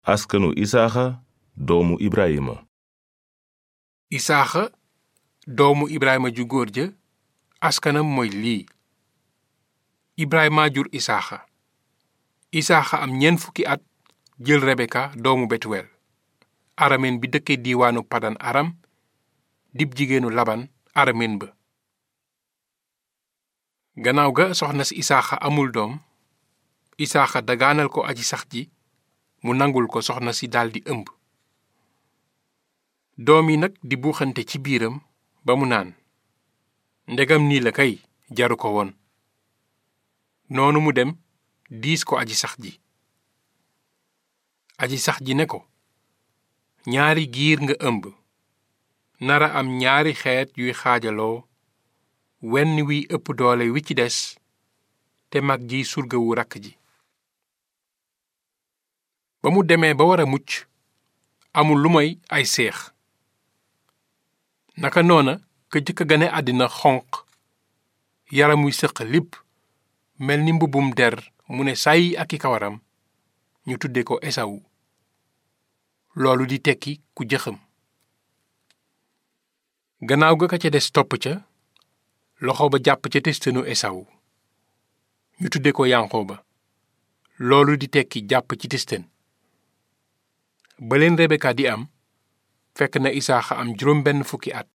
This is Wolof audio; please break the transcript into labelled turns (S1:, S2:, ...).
S1: askanu isaaxa doomu ibrahima
S2: isaaxa doomu ibrahima ju góor ja askanam mooy lii ibrahima jur isaaxa isaaxa am ñeent fukki at jël rebeka doomu betuwel aramen bi dëkke diiwaanu padan aram dib jigéenu laban aramen ba gannaaw ga soxna si isaaxa amul doom isaaxa dagaanal ko aji sax ji mu nangul ko soxna si daldi ëmb doom yi nag di buuxante ci biiram ba mu naan ndegam nii la kay jaru ko woon noonu mu dem diis ko aji sax ji aji sax ji ne ko ñaari giir nga ëmb nara am ñaari xeet yuy xaajaloo wenn wiy ëpp doole wi ci des te mag ji surgawu rakk ji ba mu demee ba war a mucc amul lu moy ay seex naka noona ka jëkk a gane àddina xonq yaram wi sëq lipp mel ni mbubbum der mu ne sàyyi ak i kawaram ñu tudde ko esawu loolu di tekki ku jëxam gannaaw ga ka ca des topp ca loxo ba jàpp ca testanu esawu ñu tudde ko yanqooba loolu di tekki jàpp ci testen ba leen rebeka di am fekk na isaaxa am juróom benn fukki at